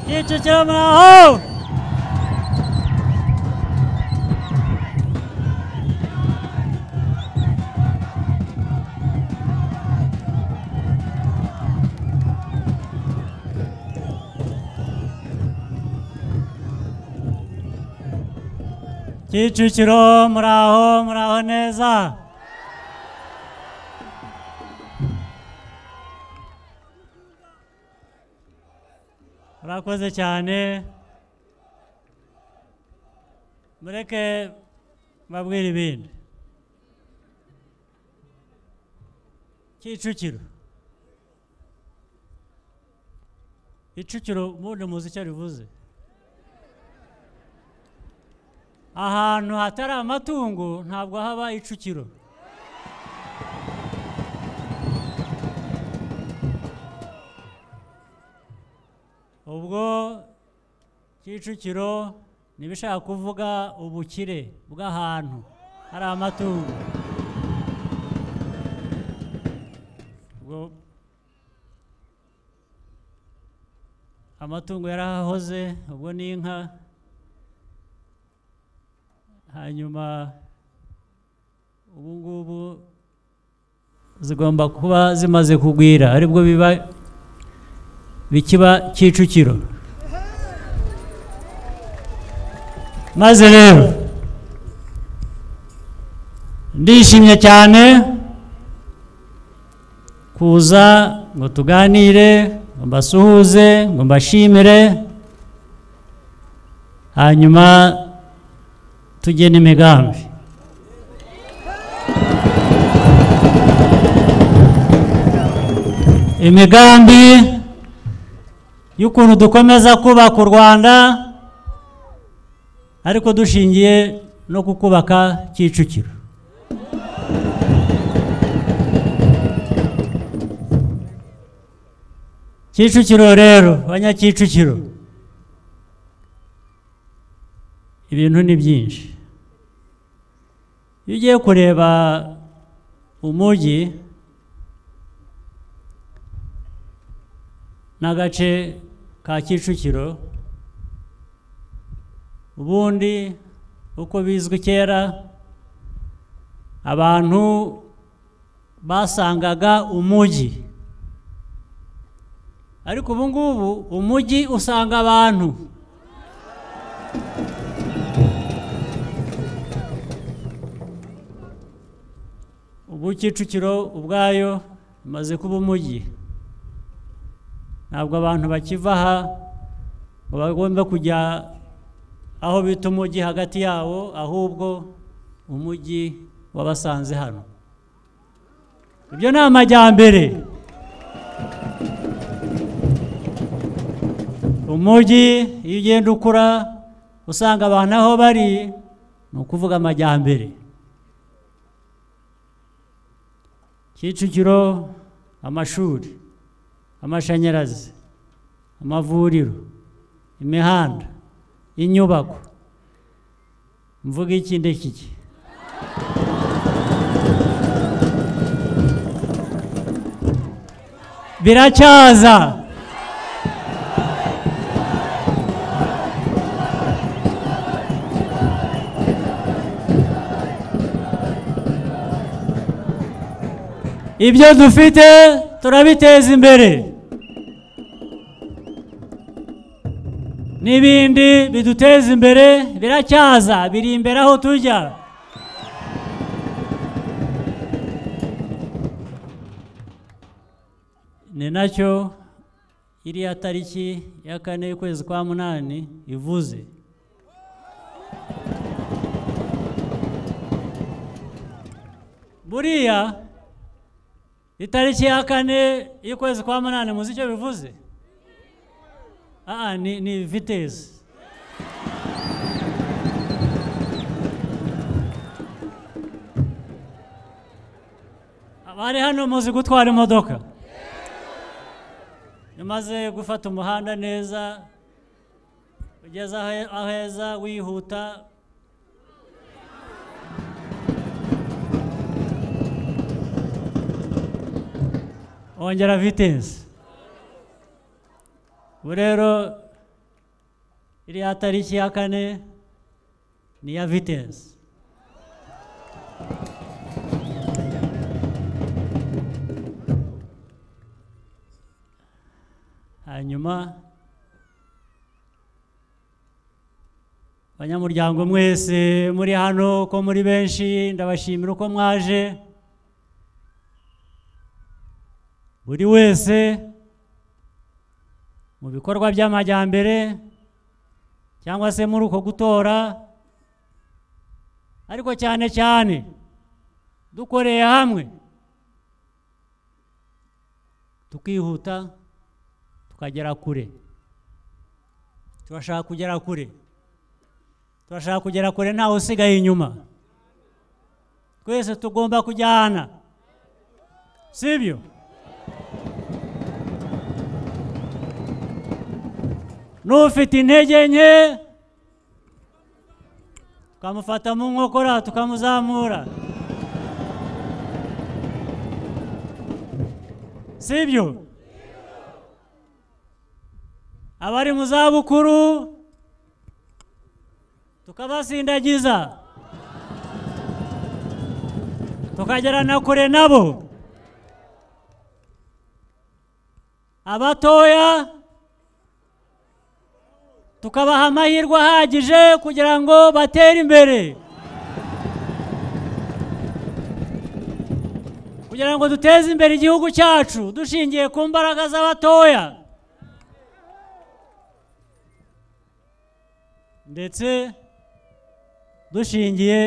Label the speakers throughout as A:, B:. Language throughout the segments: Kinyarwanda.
A: Dzieci ciemna, ho! Чичичром, рагом, рагонеза. Urakoze cyane mureke mbabwire ibindi Kicukiro Kicukiro ubundi muzi icyo rivuze ahantu hatari amatungo ntabwo haba icukiro ubwo kicukiro ntibishaka kuvuga ubukire bw'ahantu hari amatungo ubwo amatungo yarahahoze ubwo ni inka hanyuma ubu ngubu zigomba kuba zimaze kugwira aribwo biba bikiba kicukiro maze rero ndishimye cyane kuza ngo tuganire ngo mbasuhuze ngo mbashimire hanyuma tugena imigambi imigambi y'ukuntu dukomeza kubaka u rwanda ariko dushingiye no ku kubaka kicukiro kicukiro rero banyakicukiro ibintu ni byinshi iyo ugiye kureba umujyi n'agace ka kicukiro ubundi uko bizwi kera abantu basangaga umujyi ariko ubu ngubu umujyi usanga abantu ubu kicukiro ubwayo imaze kuba umujyi ntabwo abantu bakiva aha ngo bagombe kujya aho bita umujyi hagati yawo ahubwo umujyi wabasanze hano ibyo ni amajyambere umujyi iyo ugenda ukura usanga abantu aho bari ni ukuvuga amajyambere kicukiro amashuri amashanyarazi amavuriro imihanda inyubako mvuga iki ndekiki biracyaza ibyo dufite turabiteza imbere n'ibindi biduteza imbere biracyaza biri imbere aho tujya ni nacyo iriya tariki ya kane y'ukwezi kwa munani ivuze buriya itariki ya kane y'ukwezi kwa munani muzi icyo bivuze aha ni ni vitesi abari hano muzi gutwara imodoka umaze gufata umuhanda neza ugeze aheza wihuta wongera vitesi ubu rero iriya tariki ya kane ni iya vitesi hanyuma banyamuryango mwese muri hano ko muri benshi ndabashimira uko mwaje buri wese mu bikorwa by'amajyambere cyangwa se muri uko gutora ariko cyane cyane dukoreye hamwe tukihuta tukagera kure turashaka kugera kure turashaka kugera kure ntawe usigaye inyuma twese tugomba kujyana sibyo n'ufite intege nke tukamufata mu nkokora tukamuzamura sibyo abari mu zabukuru tukabasindagiza tukagera na kure nabo abatoya tukabaha amahirwe ahagije kugira ngo batere imbere kugira ngo duteze imbere igihugu cyacu dushingiye ku mbaraga z'abatoya ndetse dushingiye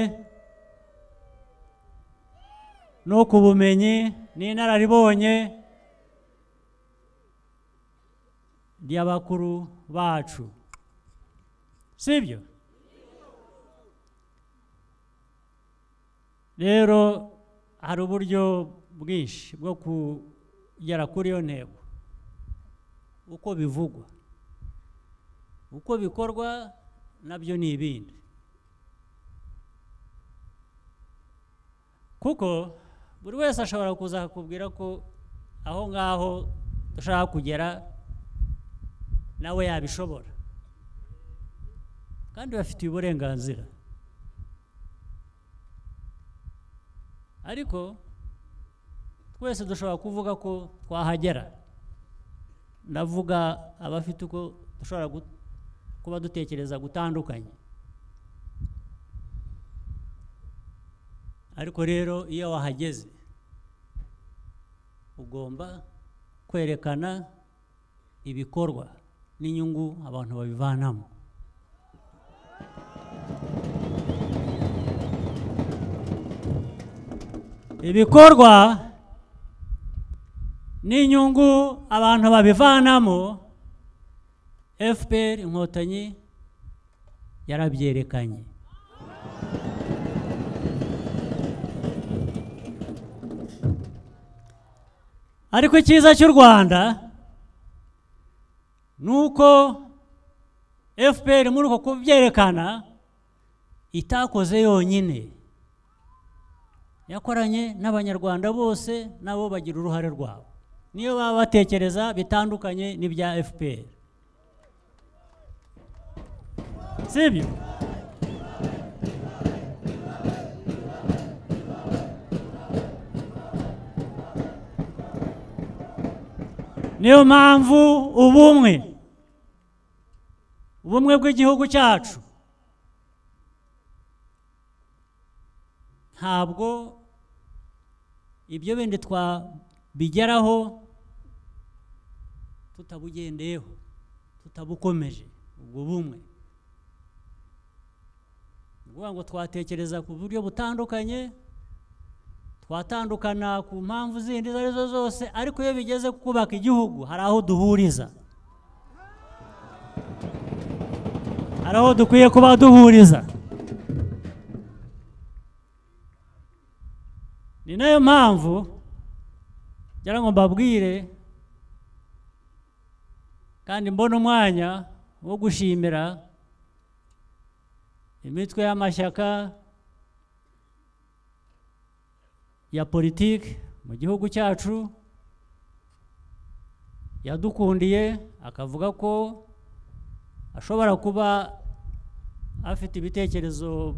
A: no ku bumenyi n'inararibonye ry'abakuru bacu sibyo rero hari uburyo bwinshi bwo kugera kuri iyo ntego uko bivugwa uko bikorwa nabyo ni ibindi kuko buri wese ashobora kuzakubwira ko aho ngaho dushaka kugera nawe yabishobora kandi bafitiye uburenganzira ariko twese dushobora kuvuga ko twahagera ndavuga abafite uko dushobora kuba dutekereza gutandukanye ariko rero iyo wahageze ugomba kwerekana ibikorwa n'inyungu abantu babivanamo ibikorwa n'inyungu abantu babivanamo FPR inkotanyi yarabyerekanye ariko icyiza cy'u rwanda ni uko FPR muri uko kubyerekana itakoze yonyine yakoranye n'abanyarwanda bose nabo bagira uruhare rwabo niyo baba batekereza bitandukanye n'ibya FPR sibyo niyo mpamvu ubumwe ubumwe bw'igihugu cyacu ntabwo ibyo bindi twabigeraho tutabugendeyeho tutabukomeje ubwo bumwe ukuvuga ngo twatekereza ku buryo butandukanye twatandukana ku mpamvu zindi izo arizo zose ariko iyo bigeze kubaka igihugu hari aho duhuriza hari aho dukwiye kuba duhuriza ni nayo mpamvu ngira ngo mbabwire kandi mbona umwanya wo gushimira imitwe y'amashyaka ya politiki mu gihugu cyacu yadukundiye akavuga ko ashobora kuba afite ibitekerezo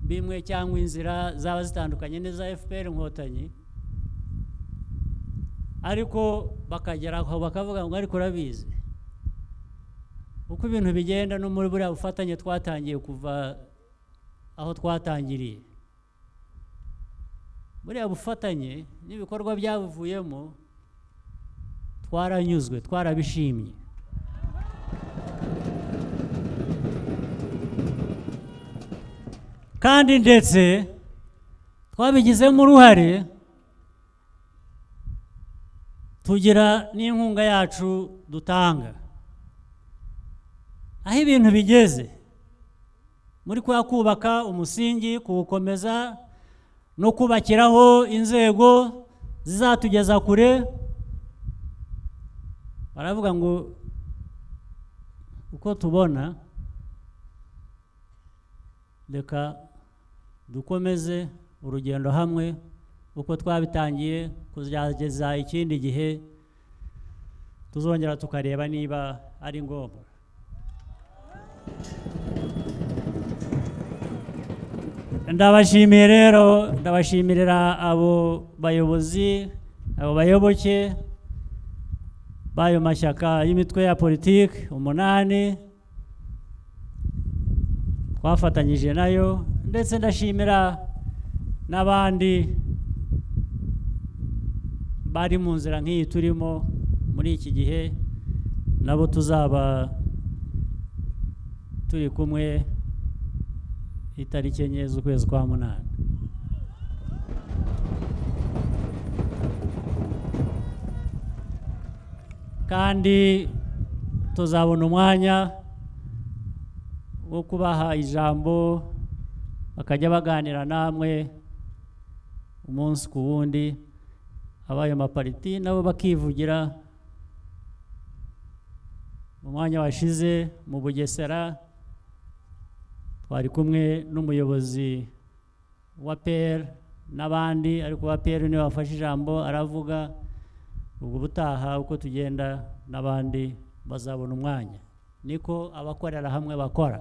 A: bimwe cyangwa inzira zaba zitandukanye n'iza fpr inkotanyi ariko bakagera aho bakavuga ngo ariko urabizi uko ibintu bigenda no muri buriya bufatanye twatangiye kuva aho twatangiriye buriya bufatanye n'ibikorwa byabuvuyemo twaranyuzwe twarabishimye kandi ndetse twabigizemo uruhare tugira n'inkunga yacu dutanga aho ibintu bigeze muri kwa kubaka umusingi kuwukomeza no kubakiraho inzego zizatugeza kure baravuga ngo uko tubona reka dukomeze urugendo hamwe uko twabitangiye kuzageza ikindi gihe tuzongera tukareba niba ari ngombwa ndabashimiye rero ndabashimirira abo bayobozi abo bayoboke b'ayo mashyaka y'imitwe ya politiki umunani twafatanyije nayo ndetse ndashimira n'abandi bari mu nzira nk'iyi turimo muri iki gihe nabo tuzaba turi kumwe itariki enye z'ukwezi kwa munani kandi tuzabona umwanya wo kubaha ijambo bakajya baganira namwe umunsi ku wundi abayo mapariti nabo bakivugira mu mwanya washize mu bugesera twari kumwe n'umuyobozi wa peri n'abandi ariko wa peri niwe wafashe ijambo aravuga ubwo ubutaha uko tugenda n'abandi bazabona umwanya niko abakorera hamwe bakora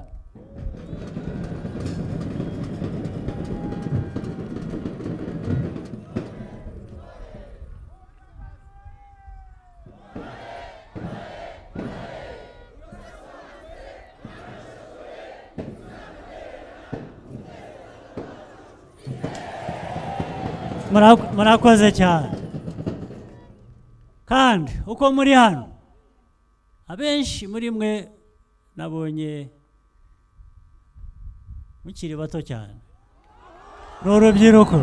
A: murakoze cyane kandi uko muri hano abenshi muri mwe nabonye mukiri bato cyane ni urubyiruko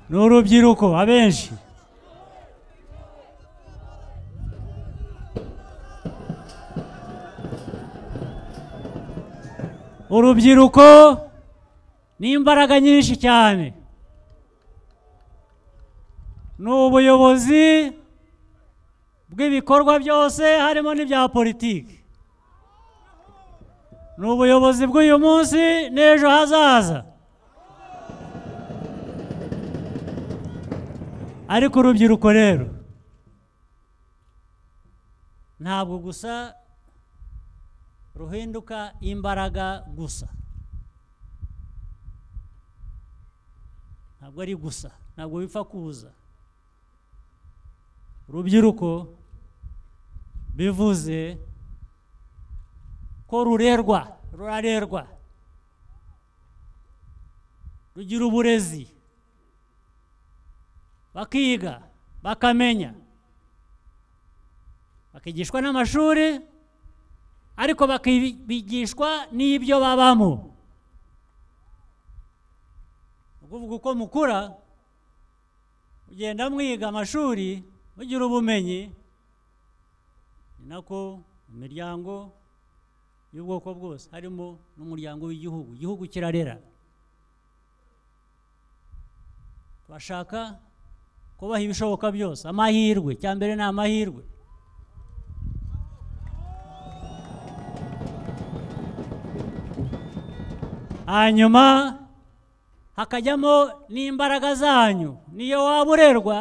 A: ni urubyiruko abenshi urubyiruko ni imbaraga nyinshi cyane ni ubuyobozi bw'ibikorwa byose harimo n'ibya politiki ni ubuyobozi bw'uyu munsi n'ejo hazaza ariko urubyiruko rero ntabwo gusa ruhinduka imbaraga gusa ntabwo ari gusa ntabwo bipfa kuza urubyiruko bivuze ko rurerwa rurarerwa rugira uburezi bakiga bakamenya bakigishwa n'amashuri ariko bakigishwa n'ibyo babamo ukuvuga uko mukura mugenda mwiga amashuri mugira ubumenyi ni nako mu miryango y'ubwoko bwose harimo n'umuryango w'igihugu igihugu kirarera bashaka kubaha ibishoboka byose amahirwe cya mbere ni amahirwe hanyuma hakajyamo n'imbaraga zanyu niyo waba urerwa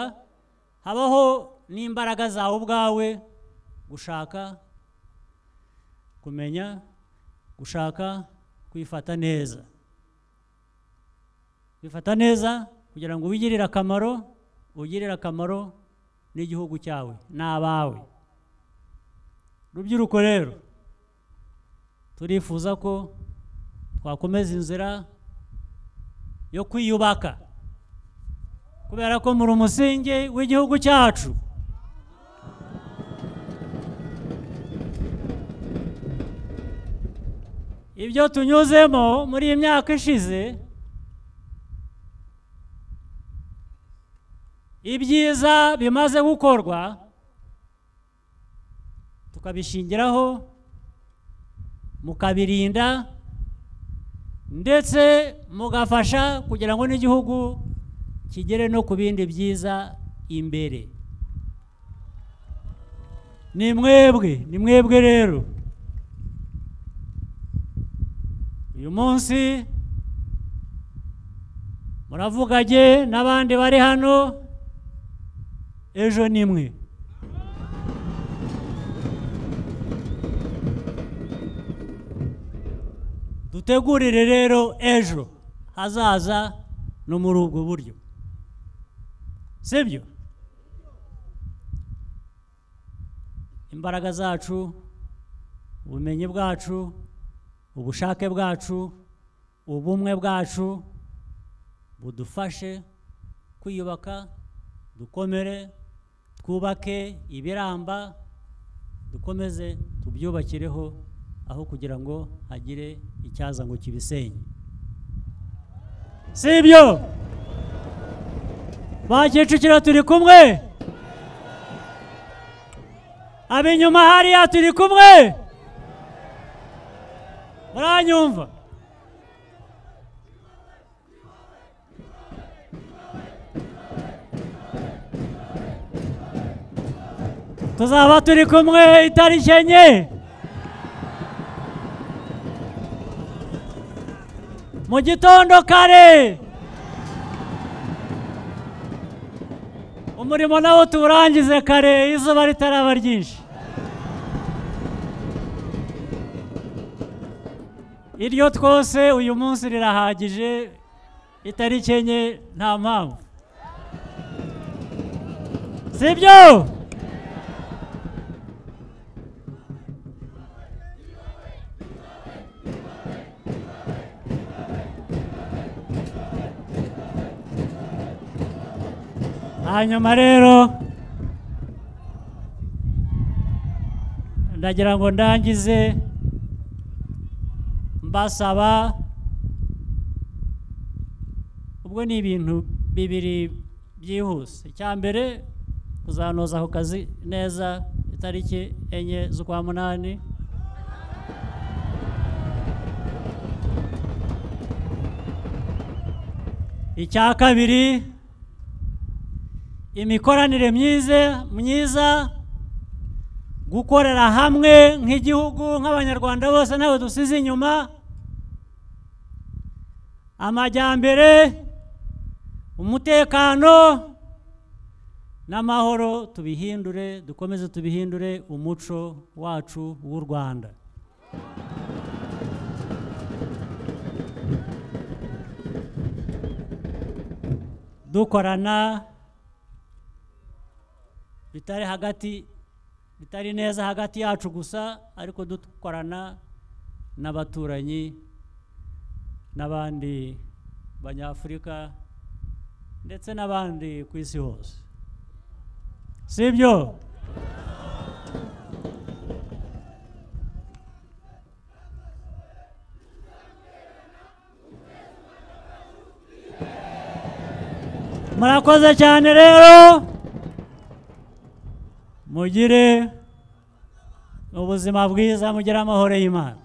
A: habaho n'imbaraga zawe ubwawe gushaka kumenya gushaka kwifata neza kwifata neza kugira ngo wigirire akamaro ugirire akamaro n'igihugu cyawe n'abawe rubyiruko rero turifuza ko twakomeza inzira yo kwiyubaka kubera ko muri umusingi w'igihugu cyacu ibyo tunyuzemo muri iyi myaka ishize ibyiza bimaze gukorwa tukabishingiraho mukabirinda ndetse mugafasha kugira ngo n'igihugu kigere no ku bindi byiza imbere ni mwebwe ni mwebwe rero uyu munsi muravuganye n'abandi bari hano ejo ni mwe dutegurire rero ejo hazaza no muri ubwo buryo sibyo imbaraga zacu ubumenyi bwacu ubushake bwacu ubumwe bwacu budufashe kwiyubaka dukomere twubake ibiramba dukomeze tubyubakireho aho kugira ngo hagire icyaza ngo kibisenye sibyo ba kicukiro turi kumwe ab'inyuma hariya turi kumwe muranyumva tuzaba turi kumwe itariki enye mu gitondo kare umurimo nawo tuwurangize kare izuba ritaraba ryinshi iryo twose uyu munsi rirahagije itariki enye nta mpamvu sibyo hanyuma rero ndagira ngo ndangize mbasaba ubwo ni ibintu bibiri byihuse icya mbere kuzanoza ako kazi neza itariki enye z'ukwa munani icya kabiri imikoranire myiza myiza gukorera hamwe nk'igihugu nk'abanyarwanda bose ntawe dusize inyuma amajyambere umutekano n'amahoro tubihindure dukomeze tubihindure umuco wacu w'u rwanda dukorana bitari hagati bitari neza hagati yacu gusa ariko dukorana n'abaturanyi n'abandi banyafurika ndetse n'abandi ku isi hose sibyo murakoze cyane rero mugire ubuzima bwiza mugire amahoro y'imana